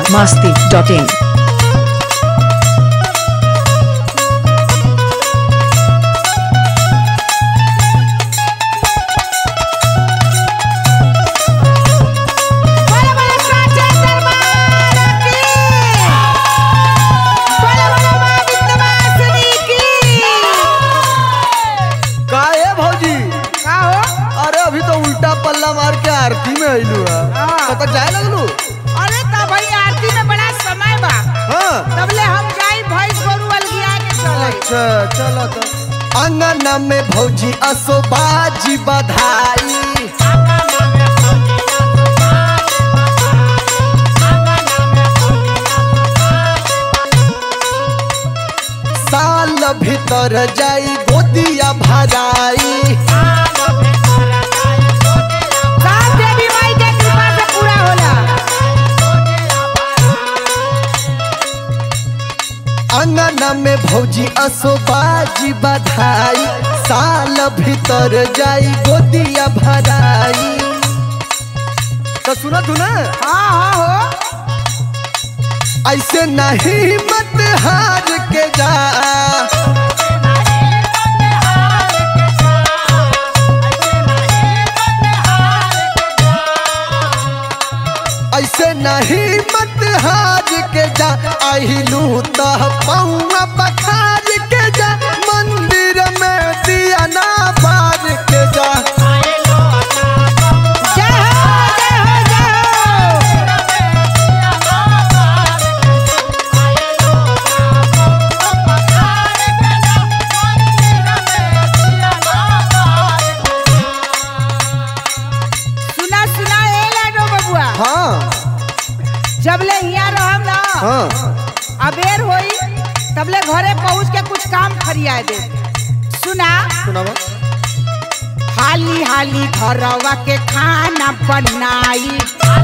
masti.in. बोलो बोलो साचे दरबार की बोलो बोलो मां विंध्यवासिनी की का है भौजी का हो अरे अभी तो उल्टा पल्ला मार के आरती में आइलू है हाँ। तो तक जाए लगलू अरे तब भाई आरती में बड़ा समय बा हाँ तबले हम जाई भैंस गोरू अलगिया के चले अच्छा चलो तो अंगना में भौजी असो बाजी बधाई साल भीतर जाई गोदिया भराई साथ देवी माई के कृपा से पूरा होला अंगना में भौजी असो बाजी बधाई साल भीतर जाई गोदिया भराई तो सुना तू ना हां हां हो ऐसे नहीं मत हार के जा ऐसे नहीं मत हार के जा आहिलू तो पौआ पखार के जा मंदिर में दिया ना बार के जा जय हो जय हो जय हो सुना सुना ए लाडो बबुआ हाँ जबले हिया रहम ना हाँ अबेर होई तबले घरे पहुंच के कुछ काम फरिया दे सुना सुनावा हाली हाली घरवा के खाना बनाई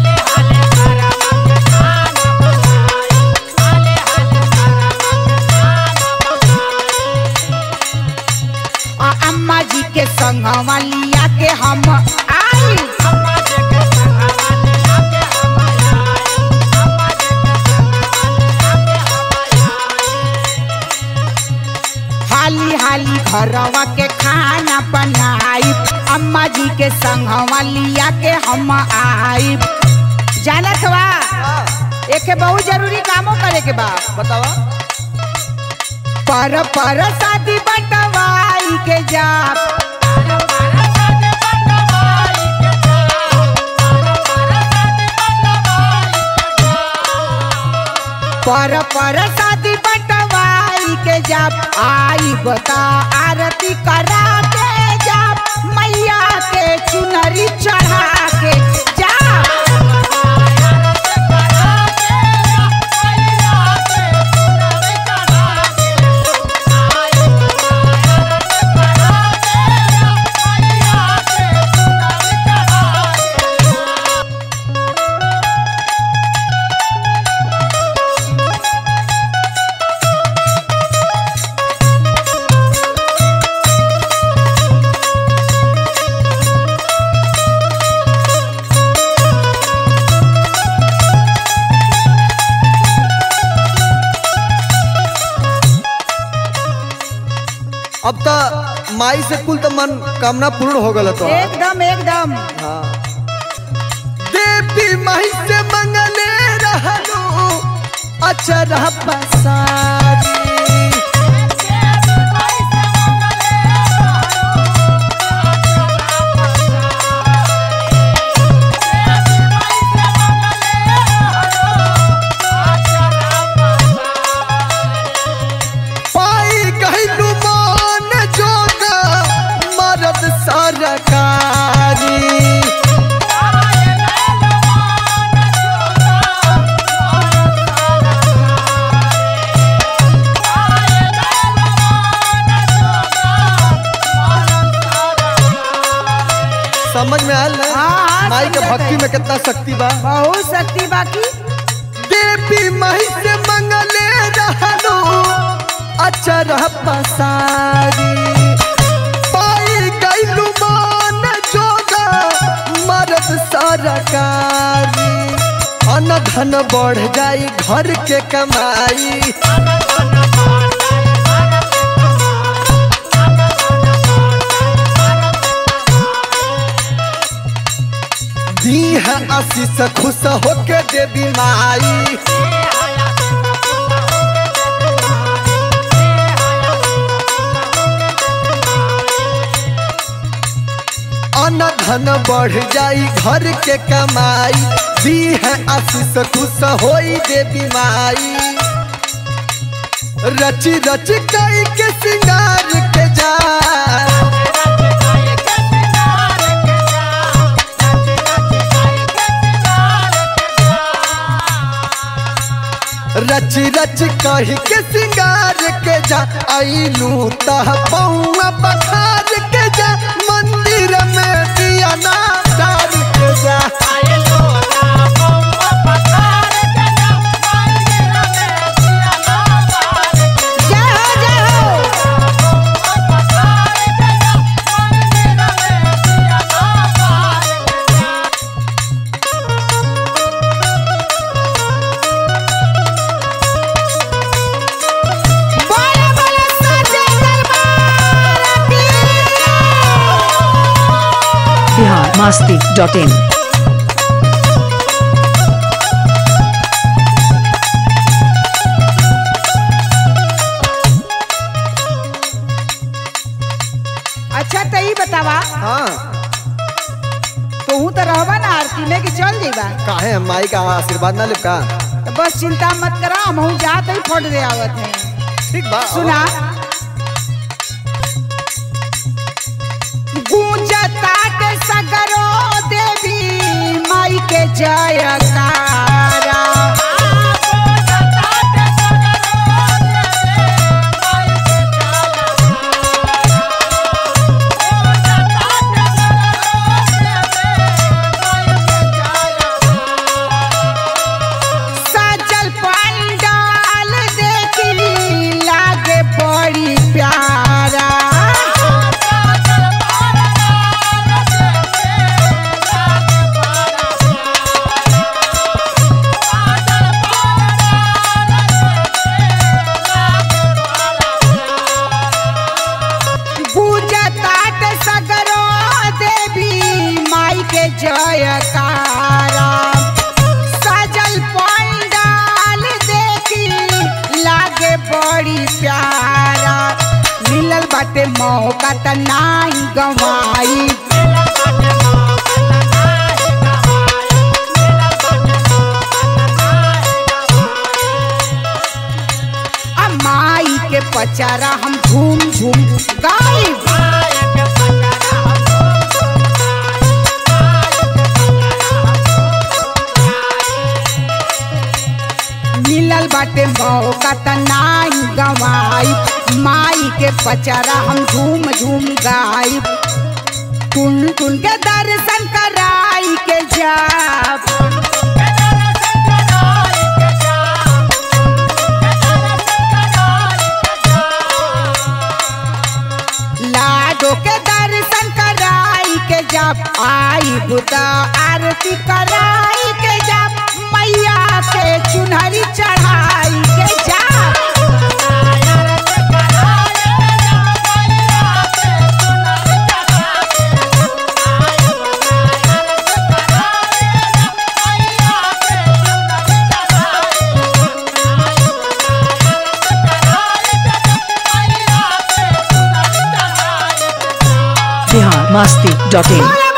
आ अम्मा जी के संगवा लिया के हम आई हाली हाली घरवा के खाना बनाई अम्मा जी के संगवा लिया के हम आई जानत बा एके बहुत जरूरी कामो करे के बा बतावा पर पर शादी बटवाई के जा पर पर शादी बटवाई के जब आई बता आरती करा के जब मैया के चुनरी चढ़ा के जा अब तो माई से कुल तो मन कामना पूर्ण हो गल तो एकदम एकदम हाँ। देवी माई से मंगले रहलो अचरा पसारी पाई गइलू मान जोगा मरद सरकारी समझ में आयल ना हाँ, हाँ, माई के समझत भक्ति है। में कितना शक्ति बा बहुत शक्ति बाकी देवी माई से मंगले रहलो अचरा पसारी पाई गइलू मान जोगा मरद सरकारी अन्न धन बढ़ जाई घर के कमाई दी है आशीष खुश होके देवी माई अन्न धन बढ़ जाई घर के कमाई दी है आशीष खुश होई देवी माई रची रच कई के सिंगार के जा रच रच कही के सिंगार के जा आईलू तह पौआ पखार के जा मंदिर में दिया ना डाल के जा जय हो जय हो बोले बोले सच्चे दरबार की बिहार मस्ती डॉट इन अच्छा तो ही बतावा हाँ तू तो रहबा ना आरती में कि चल जेबा काहे हम माई का आशीर्वाद ना लिपका तो बस चिंता मत करा हम जात ही फोट दे आवत है ठीक बा सुना गूंजता के सगरो देवी माई के जयकारा सजल पंडाल देखी लागे बड़ी प्यारा पूजतात सगरो देवी माई के जयकारा सजल पंडाल देखी लागे बड़ी प्यारा मिलल बाटे मौका त नाही गवाई आ माई के पचारा हम झूम झूम गाई मिलल बाटे मौका त नाही गवाई माई के पचारा हम झूम झूम गाई टुन टुन के दर्शन कराई के जाब लाडो के दर्शन कराई के जब आई बुता आरती कराई के जब मैया के चुनरी चढ़ाई के जब बिहार मस्ती डॉट इन बोले